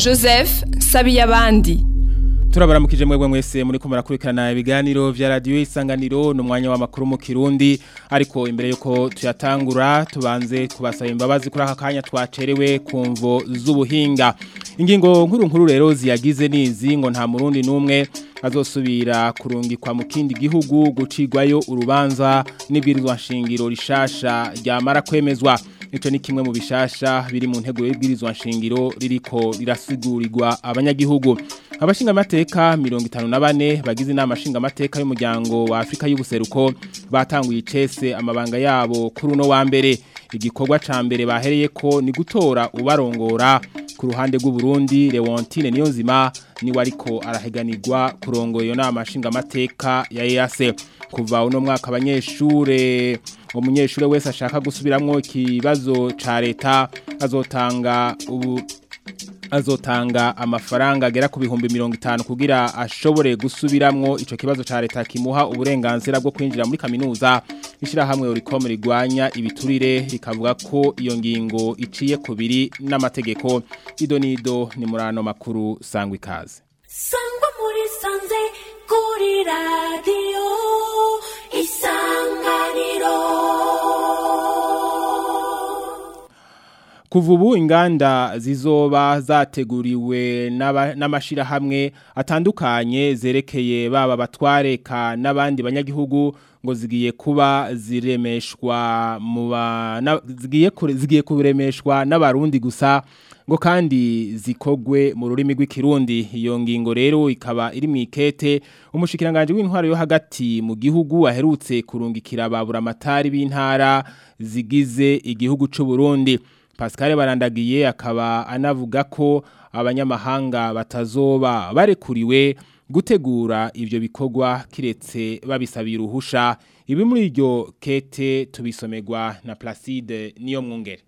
joseph sabiyabandi turabaramukije mwebwe mwese muri ko murakurikirana ibiganiro vya radio isanganiro no mwanya w'amakuru mu Kirundi ariko imbere yuko tuyatangura tubanze kubasaba imbabazi kuri aka kanya twacerewe kumvo z'ubuhinga ingingo nkuru nkuru rero ziyagize nizi ngo nta murundi numwe azosubira kurungikwa mu kindi gihugu gucigwayo urubanza n'ibwirizwa nshingiro rishasha ryamara kwemezwa Ico ni kimwe mu bishasha biri mu ntego y'ibwirizwa nshingiro ririko rirasigurirwa abanyagihugu abashinga amateka 54 bagize inama shinga amateka y'umuryango wa Afrika y'ubuseruko batanguye icese amabanga yabo kuri uno wa mbere igikorwa ca mbere bahereye ko ni gutora ubarongora ku ruhande rw'u Burundi Leontine Niyonzima ni wariko araheganirwa kurongo iyo nama shinga amateka ya EAC kuva uno mwaka abanyeshure umunyeshure wese ashaka gusubiramwo ikibazo ca leta azotanga ubu azotanga amafaranga agera ku bihumbi mirongo itanu kugira ashobore gusubiramwo ico kibazo ca leta kimuha uburenganzira bwo kwinjira muri kaminuza ishirahamwe Oricom rigwanya ibiturire rikavuga ko iyo ngingo iciye kubiri n'amategeko idonido ni murano makuru sangwa ikaze sangwa muri sanze kuri radio isanganiro Kuva ubu inganda zizoba zateguriwe n'amashirahamwe atandukanye zerekeye baba batwareka n'abandi banyagihugu ngo zigiye kuba ziremeshwa mu zigiye zigiye kuremeshwa n'abarundi gusa ngo kandi zikogwe mu rurimi rw'ikirundi iyo ngingo rero ikaba iri mu ikete umushikiranganje w'intwaro yo hagati mu gihugu aherutse kurungikira babura amatari b'intara zigize igihugu c'u Burundi Pascal barandagiye akaba anavuga ko abanyamahanga batazoba barekuriwe gutegura ivyo bikorwa kiretse babisabira uruhusha ibi muri iryo kete tubisomerwa na Placide niyo mwungere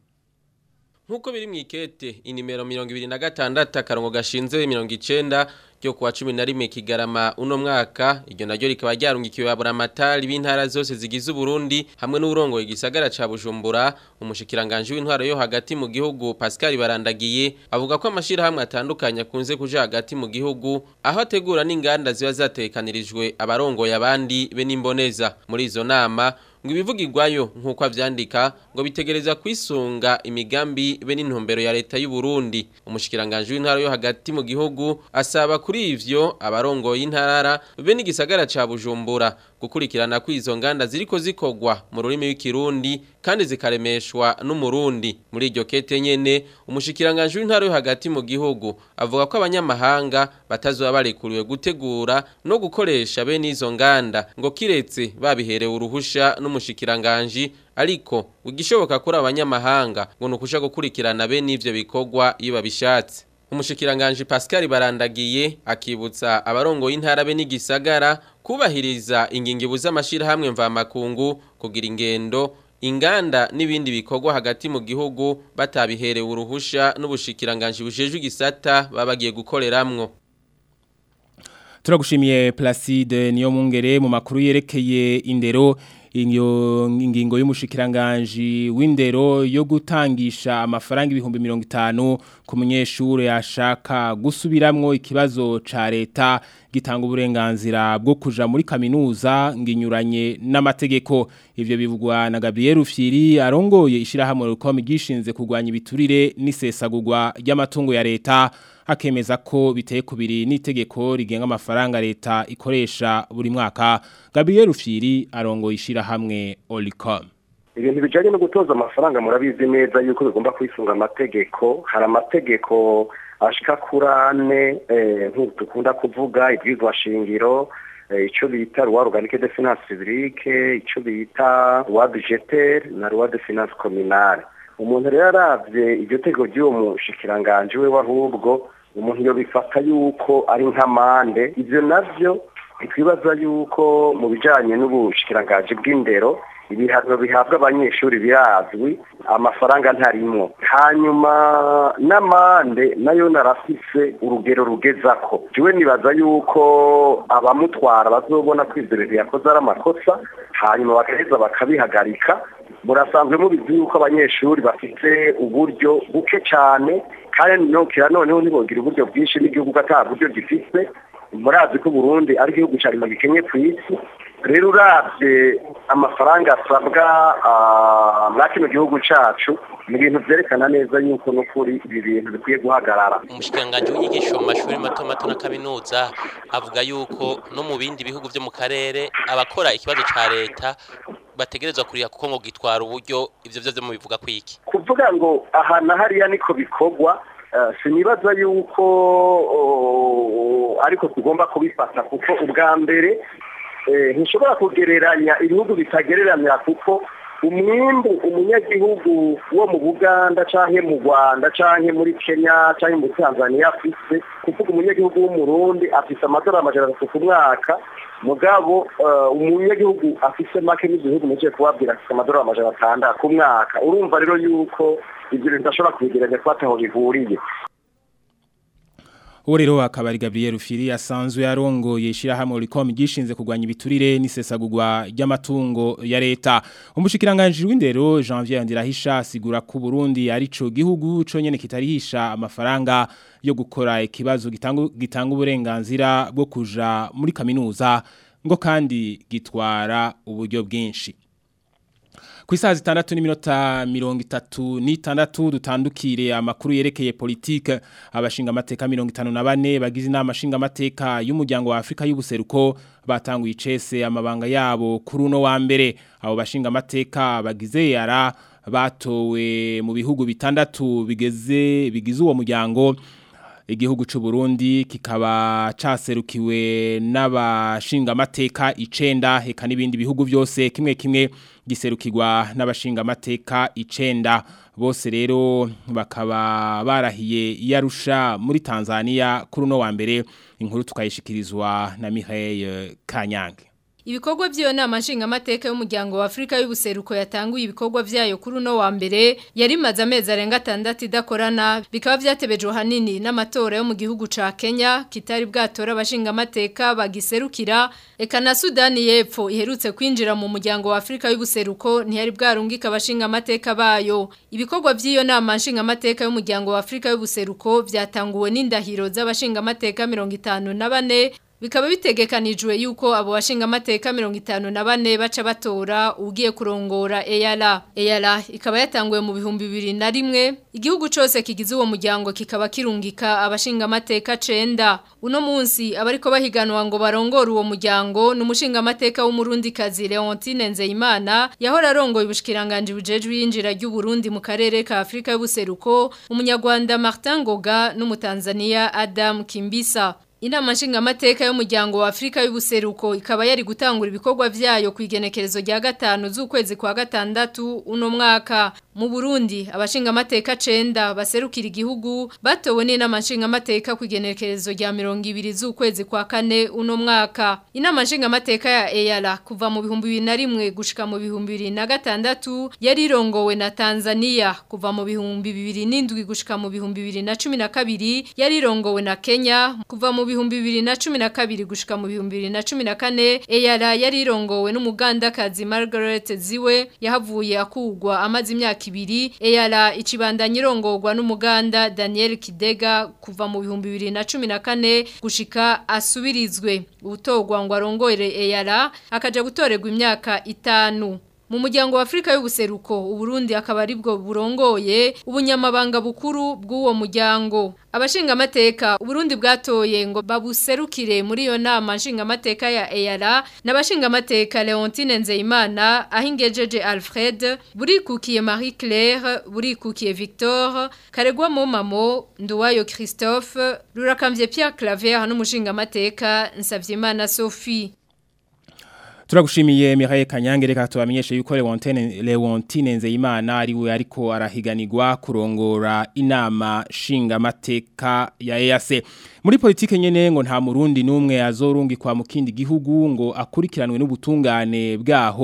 Nkuko biri mu ikete inimero 26 akarongo gashinze 90 ryo kuwa 11 kigarama uno mwaka iryo naryo rikaba ryarungikiwe babura amatari b'intara zose zigize Burundi hamwe n'urongoye gisagara ca Bujumbura umushikiranganje w'intwaro yo hagati mu gihugu Pascal Barandagiye avuga ko amashira hamwe atandukanye akunze kuja hagati mu gihugu aho ategura n'inganda ziba zatekanirijwe abarongoye abandi be n'imboneza muri izo nama ngo ibivugirwayo nk'uko avyandika ngo bitegereza kwisunga imigambi be n'intumbero ya leta y'u Burundi umushikiranganje w'intara yo hagati mu gihugu asaba kuri ivyo abarongoye intara be n'igisagara ca Bujumbura gukurikirana kwizo nganda ziriko zikogwa mu rurimi w'ikirundi kandi zikaremeshwa n'umurundi muri iryo kete nyene umushikiranganje w'intara yo hagati mu gihugu avuga ko abanyamahanga batazoba barekuriwe gutegura no gukoresha be n'izo nganda ngo kiretse babiherewe uruhusha n'umushikiranganje ariko ugishoboka kuri abanyamahanga ngo nukusha gukurikirana be n'ivyo bikorwa iyo babishatse umushikiranganje Pascal Barandagiye akibutsa abarongo y'intara be n'igisagara kubahiriza ingingibu z'amashirahamwe mvamakungu kugira ingendo inganda n'ibindi bikorwa hagati mu gihugu batabiherewe uruhusha n'ubushikiranganje bujejwe igisata babagiye gukoreramwo Turagushimiye Placide niyo mungere mu makuru yerekeye indero iyo ingingo y'umushikiranganje w'indero yo gutangisha amafaranga ibihumbi 50 ku munyeshure yashaka gusubiramwo ikibazo ca leta gitanga uburenganzira bwo kuja muri kaminuza nginyuranye n'amategeko ivyo bivugwa na Gabriel Rufyiri arongoye ishirahamwe rukomi gishinze kugwanya ibiturire n'isesagurwa ry'amatungo ya leta akemeza ko biteye kubiri n'itegeko rigenga amafaranga leta ikoresha buri mwaka Gabriel Rufyiri arongoye ishirahamwe Olicom ibintu bijanye no gutoza amafaranga murabizi neza yuko bigomba kwisunga amategeko hari amategeko ashika kuri ane nk'uko dukunda kuvuga ibyizwa shingiro icyo bita roi organique de finance publique icyo bita roi budgetaire na roi de finance communale umuntu rero aravye iryo tegeko ry'uwo mushikiranganje we wahubwo umuntu yo bifata yuko ari nk'amande ivyo navyo ntitwibaza yuko mu bijanye n'ubushikiranganje bw'indero ibihano bihabwa abanyeshuri birazwi amafaranga ntarimwo hanyuma n'amande nayo narafise urugero rugezako jiwe nibaza yuko abamutwara bazobona ko ivyo bintu yakoze ari amakosa hanyuma bagaheza bakabihagarika murasanzwe mubizi yuko abanyeshuri bafite uburyo buke cyane kandi nokera noneho ntibogira uburyo bwinshi n'igihugu ata buryo gifite murazi ko Burundi ari igihugu cyane mu gikenye ku isi rero uravye amafaranga asabwa muri kino gihugu cacu ni ibintu vyerekana neza yuko n'ukuri ibi bintu bikwiye guhagarara umushikiranganji w'inyigisho mu mashuri mato mato na kaminuza avuga yuko no mu bindi bihugu vyo mu karere abakora ikibazo ca leta bategerezwa kuriha kuko ngo gitwara uburyo ivyo vyo mubivuga kwiki kuvuga ngo aha na hariya niko bikorwa sinibaza yuko ariko tugomba kubifata kuko ubwa mbere ntishobora kugereranya ibihugu bitagereranya kuko umwimbu umunyagihugu wo mu buganda cyangwa mu rwanda cyangwa muri kenya cyangwa muri tanzania afise kuvuga umunyagihugu w'umurundi afise amadolari amajana atatu ku mwaka mugabo umunyagihugu afise make n'igihugu mugiye kubabwira afise amadolari amajana atandatu ku mwaka urumva rero yuko ibyo bintu bidashobora kubigeranya kuba ataho bihuriye uwo rero akaba ari Gabriel Firi asanzwe yarongoye ishirahamwe Ricom gishinze kugwanya ibiturire n'isesagurwa ry'amatungo ya leta umushikiranganje w'indero Janvier Ndirahisha asigura ko Burundi arico gihugu co nyene kitarihisha amafaranga yo gukora ikibazo gitanga gitanga uburenganzira bwo kuja muri kaminuza ngo kandi gitwara uburyo bwinshi ku isaha zitandatu n'iminota mirongo itatu n'itandatu dutandukire amakuru yerekeye politike abashinga amateka mirongo itanu na bane bagize inama nshinga amateka y'umuryango wa Afrika y'ubuseruko batanguye icese amabanga yabo kuri uno wa mbere abo bashinga amateka bagize yara batowe mu bihugu bitandatu bigeze bigize uwo muryango igihugu c'u Burundi kikaba caserukiwe n'abashinga amateka icenda heka n'ibindi bihugu byose kimwe kimwe giserukirwa n'abashinga amateka icenda bose rero bakaba barahiye yarusha muri Tanzania kuri no wa mbere inkuru tukayishikirizwa na Mireille Kanyange Ibikorwa by'iyo nama nshingamateka y'umuryango wa Afrika y'ubuseruko yatanguye ibikorwa byayo kuri uno wa mbere yari maze amezi arenga atandatu idakorana bikaba byatebejwe hanini n'amatora yo mu gihugu ca Kenya kitari bwatora abashingamateka bagiserukira eka na Sudani y'Epfo iherutse kwinjira mu muryango wa Afrika y'ubuseruko ntiyari bwarungika abashingamateka bayo ibikorwa by'iyo nama nshingamateka y'umuryango wa Afrika y'ubuseruko byatanguwe n'indahiro z'abashingamateka 54 Bikaba bitegekanijwe yuko abo bashinga amateka 54 baca batora ugiye kurongora EYALA. EYALA ikaba yatanguye mu bihumbi bibiri na rimwe. Igihugu cose kigize uwo muryango kikaba kirungika abashinga amateka 9. Uno munsi abariko bahiganwa ngo barongore uwo muryango n'umushinga amateka w'umurundi kazi Leontine Nzeyimana yahora arongoye ubushikiranganje bujejwe yinjira ry'u Burundi mu karere ka Afrika y'ubuseruko, umunyarwanda Martin Ngoga n'umutanzania Adam Kimbisa. Inama nshingamateka y'umuryango wa Afrika y'ubuseruko ikaba yari gutangura ibikorwa vyayo ku igenekerezo rya gatanu z'ukwezi kwa gatandatu uno mwaka mu Burundi abashingamateka 9 baserukira igihugu batowe n'inama nshingamateka ku igenekerezo rya 200 z'ukwezi kwa kane uno mwaka inama nshingamateka ya EYALA kuva mu bihumbi 2001 gushika mu bihumbi 2006 yari irongowe na Tanzania kuva mu bihumbi 2007 gushika mu bihumbi 2012 yari irongowe na Kenya kuva mu bihumbi bibiri na cumi na kabiri gushika mu bihumbi bibiri na cumi na kane eyara yari irongowe n'umugandakazi Margaret Ziwe yahavuye akugwa amaze imyaka ibiri eyara icibandanya irongorwa n'umuganda Daniel Kidega kuva mu bihumbi bibiri na cumi na kane gushika asubirizwe ubutogwa ngo arongore eyara akaja gutorerwa imyaka itanu mu muryango wa Afrika y'ubuseruko uburundi akaba aribwo burongoye ubunyamabanga bukuru bw'uwo muryango abashinga amateka uburundi bwatoye ngo babuserukire muri iyo nama nshinga amateka ya EYALA n'abashinga amateka Leontine Nzeyimana ahingejeje Alfred burikukiye Marie Claire burikukiye Victor Karegwa Momamo Nduwayo Christophe Rurakamvye Pierre Claver n'umushinga amateka Nsavyimana Sophie Turagushimiye Mireille Kanyange reka tubamenyeshe yuko Leontine Leontine Nzeyimana ari we ariko arahiganirwa kurongora inama shinga mateka ya EAC. Muri politike nyene ngo nta murundi numwe azorungikwa mu kindi gihugu ngo akurikiranwe n'ubutungane bwaho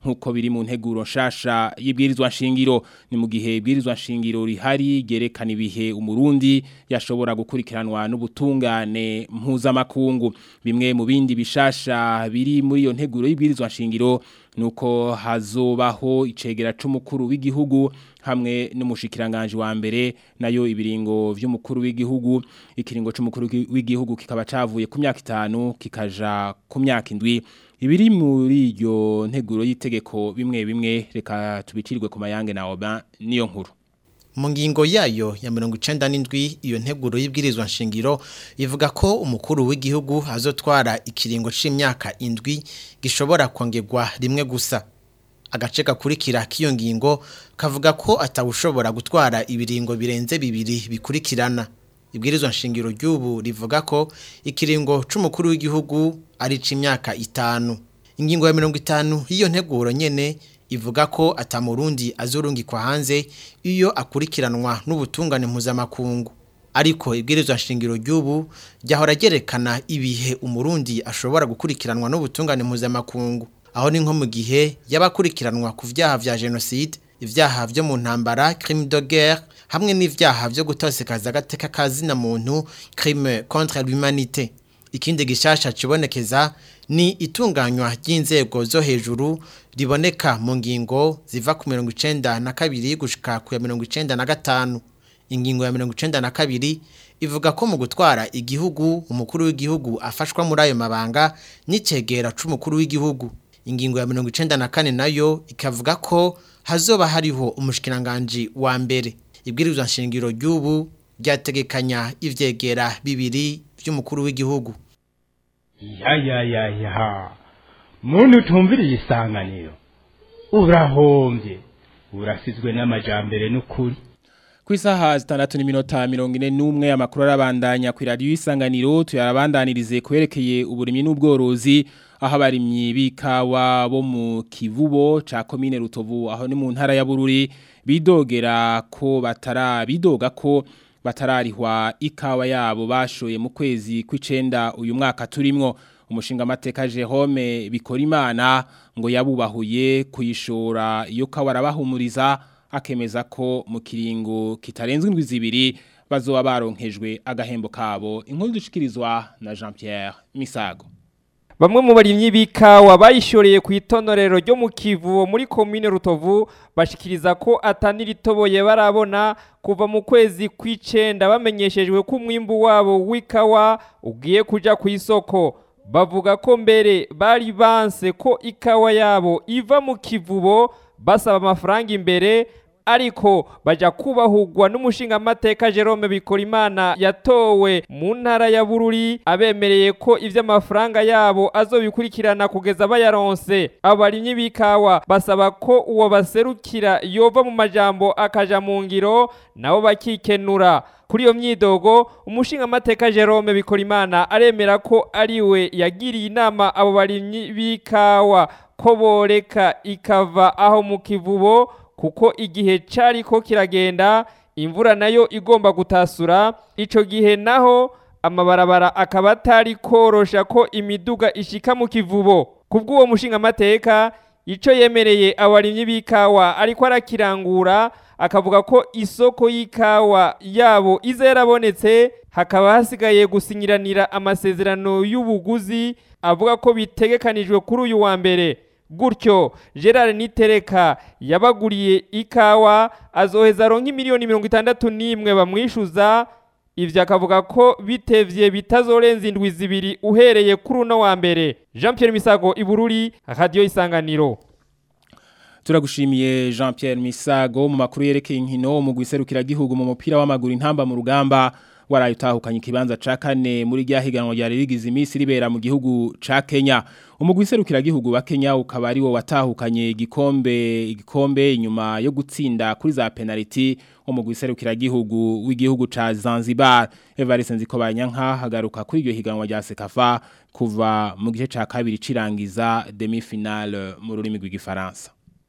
nkuko biri mu nteguro nshasha y'ibwirizwa nshingiro ni mu gihe ibwirizwa nshingiro rihari gerekana ibihe umurundi yashobora gukurikiranwa n'ubutungane mpuzamakungu bimwe mu bindi bishasha biri muri iyo nteguro y'ibwirizwa nshingiro nuko hazobaho icegera c'umukuru w'igihugu hamwe n'umushikiranganje wa mbere nayo ibiringo vy'umukuru w'igihugu ikiringo c'umukuru w'igihugu kikaba cavuye ku myaka itanu kikaja ku myaka indwi ibiri muri iryo nteguro y'itegeko bimwe bimwe reka tubicirwe ku mayange na Oba niyo nkuru mu ngingo yayo ya mirongo icenda n'indwi iyo nteguro y'ibwirizwa nshingiro ivuga ko umukuru w'igihugu azotwara ikiringo c'imyaka indwi gishobora kongerwa rimwe gusa agace gakurikira k'iyo ngingo kavuga ko atawushobora gutwara ibiringo birenze bibiri bikurikirana ibwirizwa nshingiro ry'ubu rivuga ko ikiringo c'umukuru w'igihugu ari c'imyaka itanu ingingo ya mirongo itanu y'iyo nteguro nyene ivuga ko atamurundi azurungikwa hanze iyo akurikiranwa n'ubutungane mpuzamakungu ariko ibwirizwa nshingiro ry'ubu ryahora ryerekana ibihe umurundi ashobora gukurikiranwa n'ubutungane mpuzamakungu aho ni nko mu gihe y'abakurikiranwa ku vyaha vya genocide ivyaha vyo mu ntambara crime de guerre hamwe n'ivyaha vyo gutosekaza agateka kazina muntu crime contre l'humanité ikindi gishasha kibonekeza ni itunganywa ry'inzego zo hejuru riboneka mu ngingo ziva ku mirongo icenda na kabiri gushika ku ya mirongo icenda na gatanu ingingo ya mirongo icenda na kabiri ivuga ko mu gutwara igihugu umukuru w'igihugu afashwa muri ayo mabanga n'icegera c'umukuru w'igihugu ingingo ya mirongo icenda na kane nayo ikavuga ko hazoba hariho umushikiranganji wa mbere ibwirizwa nshingiro ry'ubu ryategekanya ivyegera bibiri vy'umukuru w'igihugu ya ya ya ya muntu utumviriye isanganiro urahombye urasizwe n'amajambere n'ukuri ku isaha zitandatu n'iminota mirongo ine n'umwe amakuru arabandanya ku iradiyo y'isanganiro tuyarabandanirize kwerekeye uburimyi n'ubworozi aho abarimyi b'ikawa bo mu kivubo ca komine rutovu aho ni mu ntara ya bururi bidogera ko batara bidoga ko batararihwa ikawa yabo bashoye mu kwezi kw'icenda uyu mwaka turimwo umushinga amateka Jerome Bikorimana ngo yabubahuye kuyishora iyo kawa arabahumuriza akemeza ko mu kiringo kitarenze indwi zibiri bazoba baronkejwe agahembo kabo inkuru dushikirizwa na Jean Pierre Misago Bamwe mu barimyi b'ikawa bayishoreye ku itonorero ryo mu Kivu muri komine Rutovu bashikiriza ko ataniritoboye barabona kuva mu kwezi kw'icenda bamenyeshejwe ko umwimbu wabo w'ikawa ugiye kuja ku isoko bavuga ko mbere bari banse ko ikawa yabo iva mu kivubo basaba amafaranga imbere ariko baja kubahugwa n'umushinga amateka Jerome Bikorimana yatowe mu ntara ya Bururi abemereye ko ivy'amafaranga yabo azobikurikirana kugeza bayaronse abarimyi b'ikawa basaba ko uwo baserukira yova mu majambo akaja mu ngiro nabo bakikenura kuri iyo myidogo umushinga amateka Jerome Bikorimana aremera ko ariwe yagiriye inama abo barimyi b'ikawa ko boreka ikava aho mu kivubo kuko igihe cari ko kiragenda imvura nayo igomba gutasura ico gihe naho amabarabara akaba atari korosha ko imiduga ishika mu kivubo kubw'uwo mushinga amateka ico yemereye abarimyi b'ikawa ariko arakirangura akavuga ko isoko y'ikawa yabo iza yarabonetse hakaba hasigaye gusinyiranira amasezerano y'ubuguzi avuga ko bitegekanijwe kuri uyu wa mbere gutyo gerard nitereka yabaguriye ikawa azoheza aronka miliyoni mirongo itandatu n'imwe bamwishyuza ibyo akavuga ko bitevye bitazorenza indwi zibiri uhereye kuri uno wa mbere jean Pierre misago ibururi radiyo isanganiro turagushimiye Jean Pierre Misago mu makuru yerekeye inkino mu gwiserukira gihugu mu mupira w'amaguru intamba mu rugamba waraye utahukanye ikibanza ca kane muri rya higanwa rya rigize iminsi ribera mu gihugu ca Kenya umugwi serukira gihugu wa Kenya ukaba ari wo watahukanye igikombe igikombe inyuma yo gutsinda kuri za penalty umugwi serukira gihugu w'igihugu ca Zanzibar Evariste Nzikobanyanka hagaruka kuri iryo higanwa rya Sekafa kuva mu gice ca kabiri cirangiza demi finale mu rurimi rw'igifaransa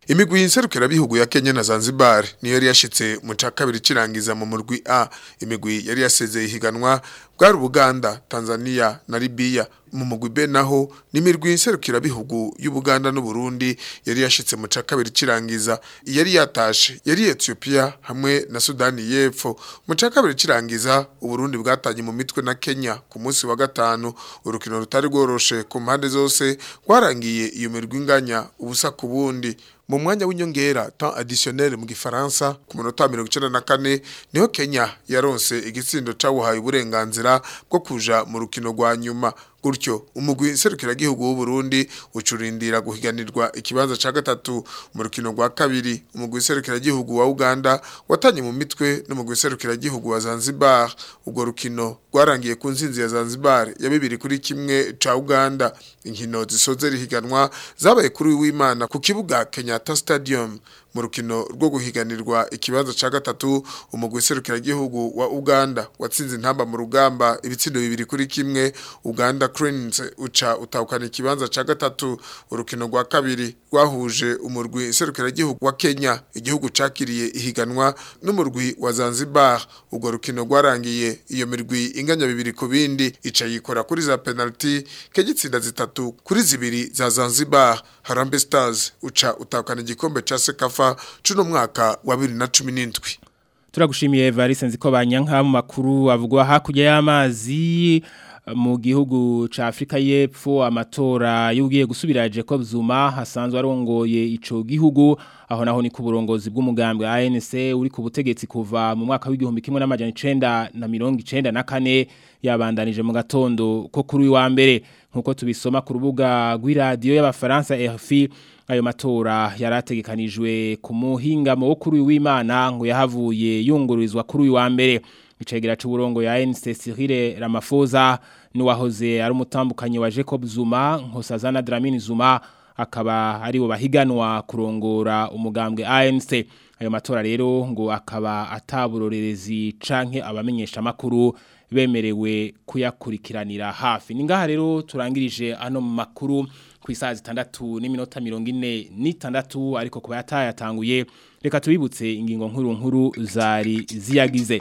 Imigwi y'inserukira bihugu ya Kenya na Zanzibar niyo yari yashitse mu ca kabiri cirangiza mu murwi A imigwi yari yasezeye ihiganwa bwari Uganda, Tanzania na Libya mu mugwi B naho nimirwi y'inserukira bihugu y'Ubuganda n'u Burundi yari yashitse mu ca kabiri cirangiza yari yatashe yari Ethiopia hamwe na Sudani y'Epfo mu ca kabiri cirangiza Uburundi bwatanye mu mitwe na Kenya ku munsi wa gatanu urukino rutari rworoshe ku mpande zose rwarangiye iyo mirwi inganya ubusa ku bundi mu mwanya w'inyongera temps additionnel mu gifaransa ku munota 94 niho Kenya yaronse igitsindo cawuhaye uburenganzira bwo kuja mu rukino rwa nyuma gutyo umugwi serukira gihugu w'u Burundi ucurindira guhiganirwa ikibanza ca gatatu mu rukino rwa kabiri umugwi serukira gihugu wa Uganda watanye mu mitwe n'umugwi serukira gihugu wa Zanzibar ubwo rukino rwarangiye ku nzinzi ya Zanzibar ya bibiri kuri kimwe ca Uganda inkino zisoze rihiganwa zabaye kuri w'Imana ku kibuga Kenyatta Stadium mu rukino rwo guhiganirwa ikibanza ca gatatu umugwi serukira gihugu wa Uganda watsinze intamba mu rugamba ibitsindo bibiri kuri kimwe Uganda Cranes uca utahukana ikibanza ca gatatu urukino rwa kabiri rwahuje umurwi serukira gihugu wa Kenya igihugu cakiriye ihiganwa n'umurwi wa Zanzibar ubwo rukino rwarangiye iyo mirwi inganya bibiri ku bindi ica yikora kuri za penalty kegitsinda zitatu kuri zibiri za Zanzibar Harambee Stars uca utahukana igikombe ca Sekafa cuno mwaka wa 2017 Turagushimiye Evariste nziko banyanka mu makuru avugwa hakurya y'amazi mu gihugu ca Afrika y'Epfo amatora yugiye gusubira Jacob Zuma hasanzwe arongoye ico gihugu aho naho ni ku burongozi bw'umugambwe ANC uri ku butegetsi kuva mu mwaka w'igihumbi kimwe n'amajana 9 na mirongo 94 yabandanije mu gatondo ko kuri wa mbere nkuko tubisoma ku rubuga rw'iradio y'abafaransa RFI ayo matora yarategekanijwe ku muhingamo wo kuri w'Imana ngo yahavuye yungururizwa kuri wa mbere icegera c'uburongo ya ANC Cyril Ramaphosa nuwahoze ari umutambukanyi wa Jacob Zuma nkosazana Dlamini Zuma akaba ari bo bahiganwa kurongora umugambwe ANC ayo matora rero ngo akaba ataburorerezi canke abamenyesha makuru bemerewe kuyakurikiranira hafi ningaha rero turangirije ano makuru ku isaha zitandatu n'iminota mirongo ine n'itandatu ariko kuba yatayatanguye reka tubibutse ingingo nkuru nkuru zari ziyagize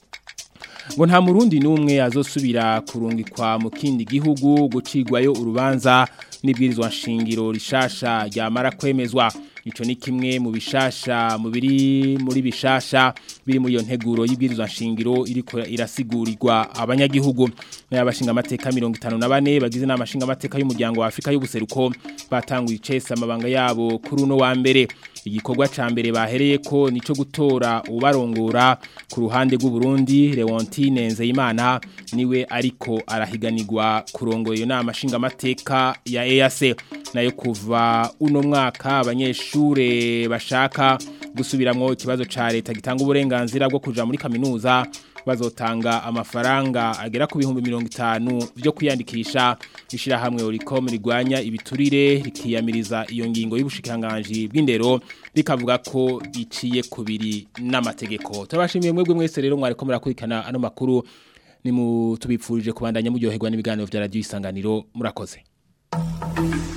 ngo nta murundi n'umwe azosubira kurungikwa mu kindi gihugu gucigwayo urubanza n'ibwirizwa nshingiro rishasha ryamara kwemezwa ico ni kimwe mu bishasha mu biri muri bishasha biri muri iyo nteguro y'ibwirizwa nshingiro iriko irasigurirwa abanyagihugu n'abashinga amateka 54 bagize n'amashinga amateka y'umuryango wa Afrika y'ubuseruko batanguye icese amabanga yabo kuri uno wa mbere igikorwa ca mbere bahereye ko nico gutora ubarongora ku ruhande rw'u Burundi Leontine Nzeyimana niwe ariko arahiganirwa kurongora iyo nama shinga amateka ya EAC nayo kuva uno mwaka abanyeshure bashaka gusubiramwo ikibazo ca leta gitanga uburenganzira bwo kuja muri kaminuza bazotanga amafaranga agera ku bihumbi mirongo itanu byo kwiyandikisha ishirahamwe Oricom rigwanya ibiturire rikiyamiriza iyo ngingo y'ubushikiranganji bw'indero rikavuga ko iciye kubiri n'amategeko turabashimiye mwebwe mwese rero mwariko murakurikana ano makuru ni mu tubipfurije kubandanya muryoherwa n'ibiganiro vya radio isanganiro murakoze